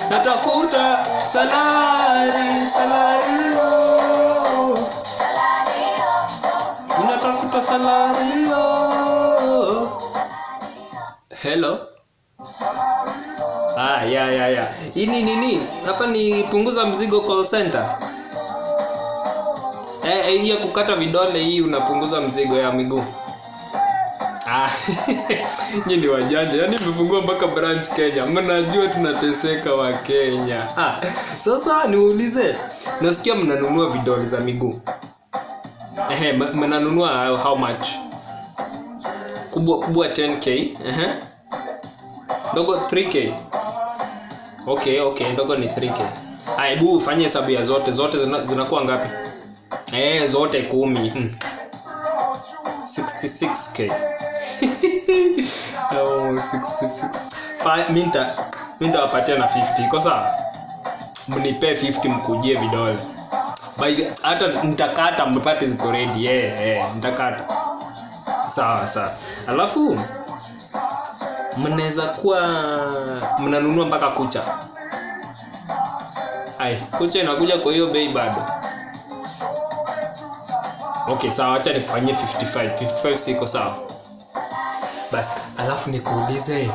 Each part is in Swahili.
natafuta salari salario unatafuta salario hello ah, ya ya ya hii ni nini hapa ni punguza mzigo call center eh, eh, hii ya kukata vidole hii unapunguza mzigo ya miguu Ah, nyi ni wajanja yaani mmefungua mpaka branch kenya mnajua tunateseka wa kenya ah, sasa niulize nasikia mnanunua vidole za miguu Ehe, m- mnanunua how much kubwa kubwa 10k Ehe. ndogo 3k okay okay ndogo ni 3k Haya, hebu ufanye hesabu ya zote zote zina- zinakuwa ngapi eh zote kumi hmm. 66k oh, 66 Fa- mi nita- mi nitawapatia na 50 iko sawa mnipee 50 mkujie vidole By the- hata nitakata mpate ziko ready yeah, yeah, nitakata sawa sawa alafu mnaweza kuwa mnanunua mpaka kucha ai kucha inakuja kwa hiyo bei bado okay sawa acha nikufanyie 55 55 siko sawa basi alafu nikuulize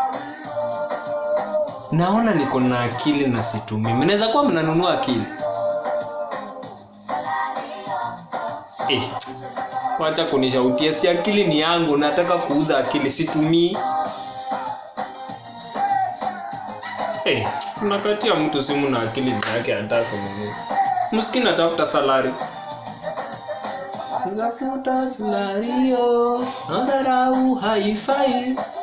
naona niko na akili na situmii mnaweza kuwa mnanunua akili eh, wacha kunishautia si akili ni yangu nataka kuuza akili situmii eh, unakatia mtu simu na akili ni yake anataka kununua mskini atafuta salari Nafuta salario, nadharau haifai.